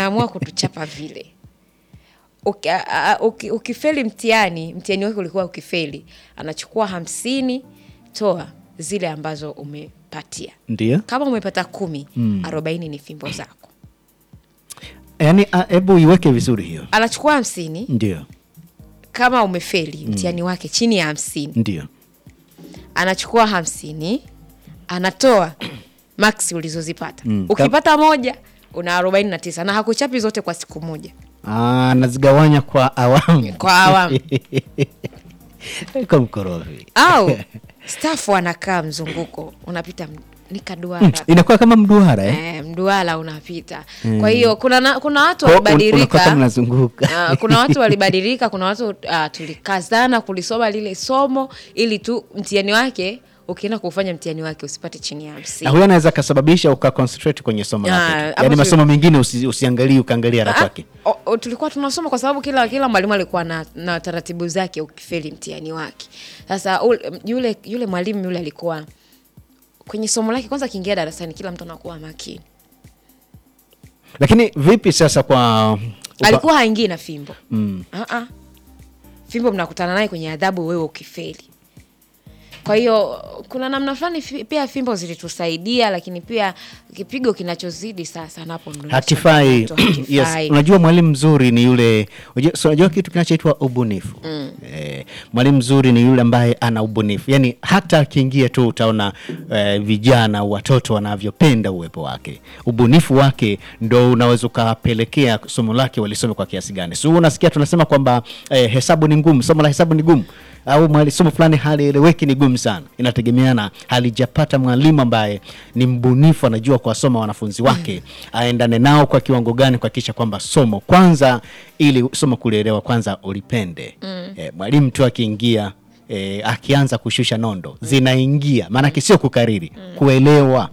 anaamua kutuchapa vile Uki- a- a- uki- ukifeli mtihani mtihani wake ulikuwa ukifeli anachukua hamsini toa zile ambazo umepatia Ndio. kama umepata kumi arobaini ni fimbo zako Yaani ah, hebu iweke vizuri hiyo. anachukua hamsini Ndio. kama umefeli mtihani wake chini ya hamsini Ndio. anachukua hamsini anatoa maksi ulizozipata Mm. ukipata moja una arobaini na tisa na hakuchapi zote kwa siku moja Ah, nazigawanya kwa awamu. Kwa awamu. Kwa mkorofi. au stafu anakaa mzunguko unapita m- ni kaduara Inakuwa kama mduara eh? eh, mduara unapita kwa hiyo kuna, na, kuna watu Kwa- un- unakuwa kama walibadilika mnazunguka. Ah, kuna watu walibadilika kuna watu uh, tulikazana kulisoma lile somo ili tu mtihani wake ukienda kufanya mtihani wake usipate chini ya na hamsini huyo anaweza akasababishi ukaconcentrate kwenye somo Ah, lake tu. hapo yaani tu- masomo mengine usi, usiangalie ukaangalia Ah, haraka yake o- o, tulikuwa tunasoma kwa sababu kila kila mwalimu alikuwa na, na taratibu zake ukifeli mtihani wake sasa ule- yule yule mwalimu yule alikuwa kwenye somo lake kwanza akiingia darasani kila mtu anakuwa makini lakini vipi sasa kwa upa- alikuwa haingii na fimbo mm. uh-uh. fimbo mnakutana naye kwenye adhabu wewe ukifeli kwa hiyo kuna namna fulani fi- pia fimbo zilitusaidia lakini pia kipigo kinachozidi sasa napo ndo hatifai changamoto, yes. hakifai. unajua mwalimu mzuri ni yule unajua- so unajua kitu kinachoitwa ubunifu mm. eh, mwalimu mzuri ni yule ambaye ana ubunifu yaani hata akiingia tu utaona eh, vijana watoto wanavyopenda uwepo wake ubunifu wake ndo unaweza ukapelekea somo lake walisome kwa kiasi gani so unasikia tunasema kwamba eh, hesabu ni ngumu somo la hesabu ni gumu au mwali- somo fulani halieleweki ni gumu sana inategemeana halijapata mwalimu ambaye ni mbunifu anajua kuwasoma wanafunzi wake aendane nao kwa kiwango gani kuhakikisha kwamba somo kwanza ili somo kulielewa kwanza ulipende eh, mwalimu tu akiingia eh, akianza kushusha nondo zinaingia maanake sio kukariri kuelewa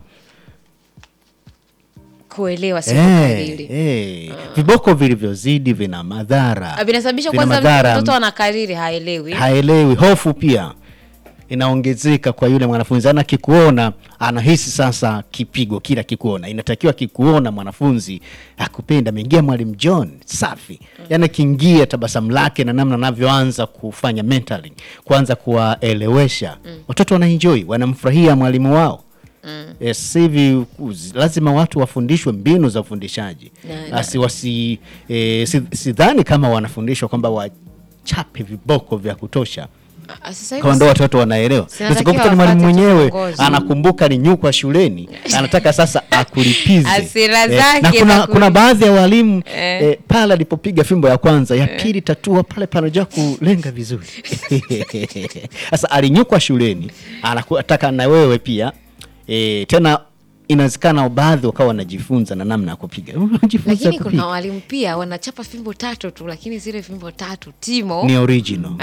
kuelewa sio Eh, kukariri eh. viboko vilivyozidi vina madhara Ah, vinasababisha Vina kwanza madhara. mtoto anakariri haelewi haelewi hofu pia inaongezeka kwa yule mwanafunzi ana kikuona anahisi sasa kipigo kila kikuona inatakiwa kikuona mwanafunzi akupenda ameingia mwalimu john safi yani akiingia tabasamu lake na namna anavyoanza kufanya mentoring kuanza kuwaelewesha watoto wanaenjoy wanamfurahia mwalimu wao Mm. Eh, sasa hivi uz- lazima watu wafundishwe mbinu za ufundishaji Na- na- Asi, wasi, eh, si- sidhani kama wanafundishwa kwamba wachape viboko vya kutosha Ah, sasa hivi kama ndo watoto wanaelewa Sinatakiwa Sikukuta ni mwalimu wapate tu mwenyewe mwongozo. anakumbuka ni nyukwa shuleni anataka sasa akulipize Hasira na zake kuna, za kuna kuli- baadhi ya walimu Eh. eh, pale alipopiga fimbo ya kwanza ya pili tatua pale panajua kulenga vizuri sasa alinyukwa shuleni anataka na wewe pia eh, tena inawezekana baadhi wakawa wanajifunza na namna ya kupiga Unajifunza lakini kupiga. kuna walimu pia wanachapa fimbo tatu tu lakini zile fimbo tatu timo ni original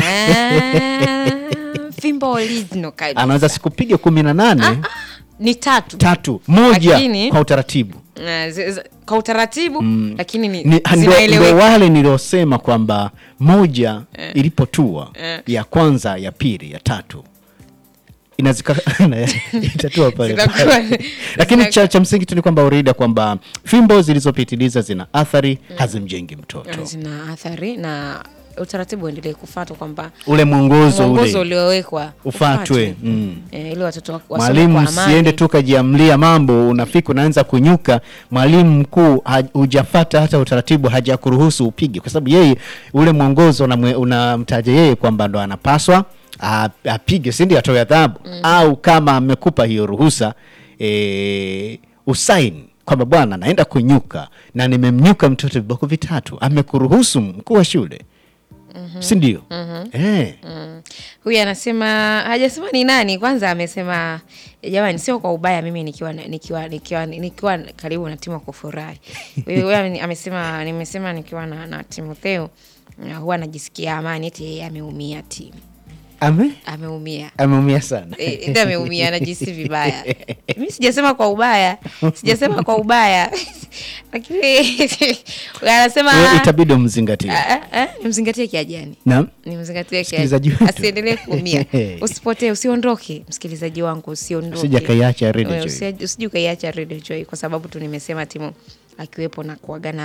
Ah, fimbo original kabisa. anaweza sikupiga kumi na nane ni tatu tatu moja Lakini- kwa utaratibu Ah, zi- zi- kwa utaratibu lakini ni, Ni- ndo- ndo zinaeleweka wale niliosema kwamba moja ilipotua ya kwanza ya pili ya tatu inazika itatua pale Zinakuwa- pale. lakini zinakuwa- cha, cha msingi tu ni kwamba urida kwamba fimbo zilizopitiliza zina athari hazimjengi mtoto zina athari na utaratibu uendelee kufatwa kwamba ule mwongozo mwongozo ule uliowekwa ufatwe mm. eh, ili watoto wa- wasome mwalimu kwa amani. usiende tu kajiamlia mambo unafika unaanza kunyuka mwalimu mkuu ha- hujafata hata utaratibu hajakuruhusu upige kwa sababu yeye ule mwongozo unamwe- unamtaja yeye kwamba ndo anapaswa a- apige sindi atoe adhabu au kama amekupa hiyo ruhusa e, usaini kwamba bwana naenda kunyuka na nimemnyuka mtoto viboko vitatu amekuruhusu mkuu wa shule si ndio eh. Mm. huyu anasema hajasema ni nani kwanza amesema jamani sio kwa ubaya mimi nikiwa nikiwa nikiwa nikiwa karibu na timu ya kufurahi huyu huyu ame- amesema nimesema nikiwa na, na timotheo uh, huwa anajisikia amani eti yeye ameumia timu ame ameumia ameumia sana Eh, ndio ameumia anajisi vibaya mi sijasema kwa ubaya sijasema kwa ubaya lakini anasema Wewe itabidi umzingatie Ah, ah, ah, nimzingatie kiajani naam nimzingatie Msikilizaji kiajani wetu. asiendelee kuumia usipotee usiondoke msikilizaji wangu usiondoke Usije kaiacha Radio Eh, Joy. usije- usije ukaiacha Radio Joy kwa sababu tu nimesema timu akiwepo na kuagana